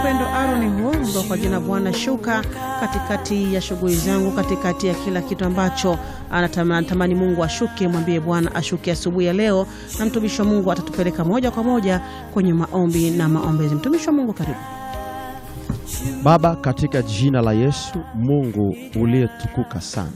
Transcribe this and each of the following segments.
Upendo Aaron Huombo kwa jina Bwana Shuka, katikati ya shughuli zangu, katikati ya kila kitu ambacho anatamani Mungu ashuke, mwambie Bwana ashuke asubuhi ya leo, na mtumishi wa Mungu atatupeleka moja kwa moja kwenye maombi na maombezi. Mtumishi wa Mungu, karibu. Baba, katika jina la Yesu, Mungu uliyetukuka sana,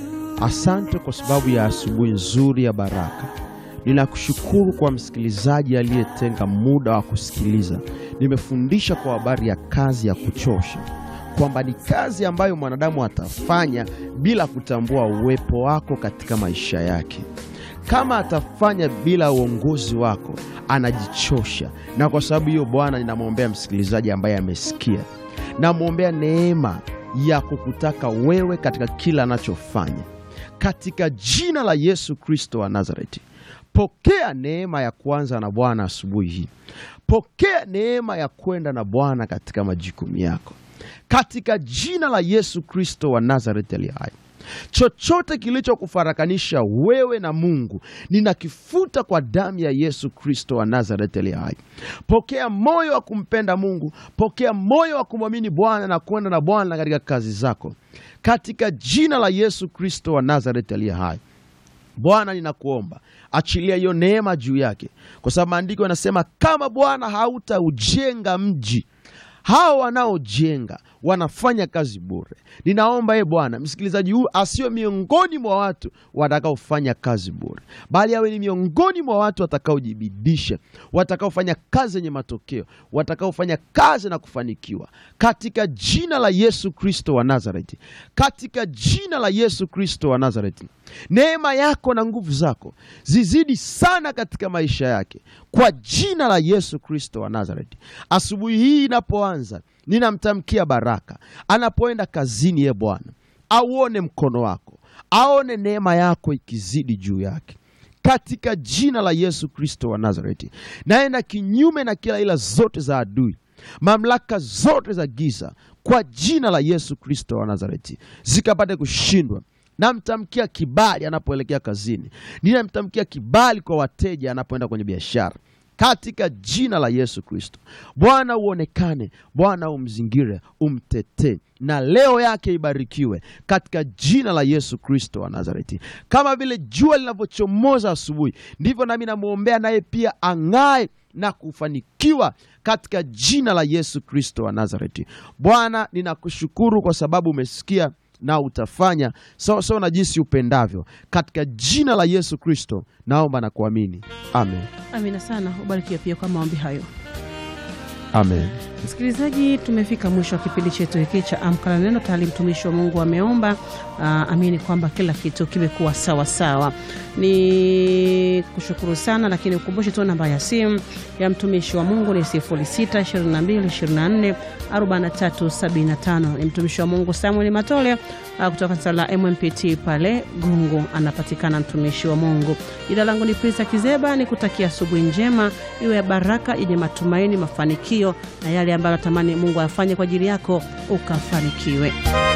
asante kwa sababu ya asubuhi nzuri ya baraka. Ninakushukuru kwa msikilizaji aliyetenga muda wa kusikiliza. Nimefundisha kwa habari ya kazi ya kuchosha, kwamba ni kazi ambayo mwanadamu atafanya bila kutambua uwepo wako katika maisha yake. Kama atafanya bila uongozi wako, anajichosha. Na kwa sababu hiyo, Bwana, ninamwombea msikilizaji ambaye amesikia, namwombea neema ya kukutaka wewe katika kila anachofanya, katika jina la Yesu Kristo wa Nazareti. Pokea neema ya kuanza na Bwana asubuhi hii. Pokea neema ya kwenda na Bwana katika majukumu yako, katika jina la Yesu Kristo wa Nazareti aliye hai. Chochote kilichokufarakanisha wewe na Mungu ninakifuta kwa damu ya Yesu Kristo wa Nazareti aliye hai. Pokea moyo wa kumpenda Mungu, pokea moyo wa kumwamini Bwana na kwenda na Bwana katika kazi zako, katika jina la Yesu Kristo wa Nazareti aliye hai. Bwana, ninakuomba achilia hiyo neema juu yake, kwa sababu maandiko yanasema kama Bwana hautaujenga mji hao wanaojenga wanafanya kazi bure. Ninaomba ye Bwana, msikilizaji huyu asiwe miongoni mwa watu watakaofanya kazi bure, bali awe ni miongoni mwa watu watakaojibidisha, watakaofanya kazi yenye matokeo, watakaofanya kazi na kufanikiwa, katika jina la Yesu Kristo wa Nazareti, katika jina la Yesu Kristo wa Nazareti. Neema yako na nguvu zako zizidi sana katika maisha yake kwa jina la Yesu Kristo wa Nazareti. Asubuhi hii inapoanza, ninamtamkia baraka anapoenda kazini. Ye Bwana, auone mkono wako, aone neema yako ikizidi juu yake katika jina la Yesu Kristo wa Nazareti. Naenda kinyume na kila ila zote za adui, mamlaka zote za giza kwa jina la Yesu Kristo wa Nazareti zikapate kushindwa. Namtamkia kibali anapoelekea kazini, ninamtamkia kibali kwa wateja anapoenda kwenye biashara katika jina la Yesu Kristo. Bwana uonekane, Bwana umzingire, umtetee, na leo yake ibarikiwe katika jina la Yesu Kristo wa Nazareti. Kama vile jua linavyochomoza asubuhi, ndivyo nami namwombea naye pia ang'ae na kufanikiwa katika jina la Yesu Kristo wa Nazareti. Bwana, ninakushukuru kwa sababu umesikia na utafanya sawa sawa na jinsi upendavyo, katika jina la Yesu Kristo naomba na kuamini, amen. Amina sana, ubarikiwe pia kwa maombi hayo. Amen. Msikilizaji, tumefika mwisho wa kipindi chetu hiki cha Amka na Neno. Tayari mtumishi wa Mungu ameomba. Aa, amini kwamba kila kitu kimekuwa sawa sawa. Ni kushukuru sana, lakini ukumbushe tu namba ya simu ya mtumishi wa Mungu ni 0622244375. Ni mtumishi wa Mungu Samuel Matole aa, kutoka kanisa la MMPT pale Gungu, anapatikana mtumishi wa Mungu. Jina langu ni Prisa Kizeba, ni kutakia asubuhi njema iwe ya baraka yenye matumaini, mafanikio na yale ambayo natamani Mungu afanye kwa ajili yako ukafanikiwe.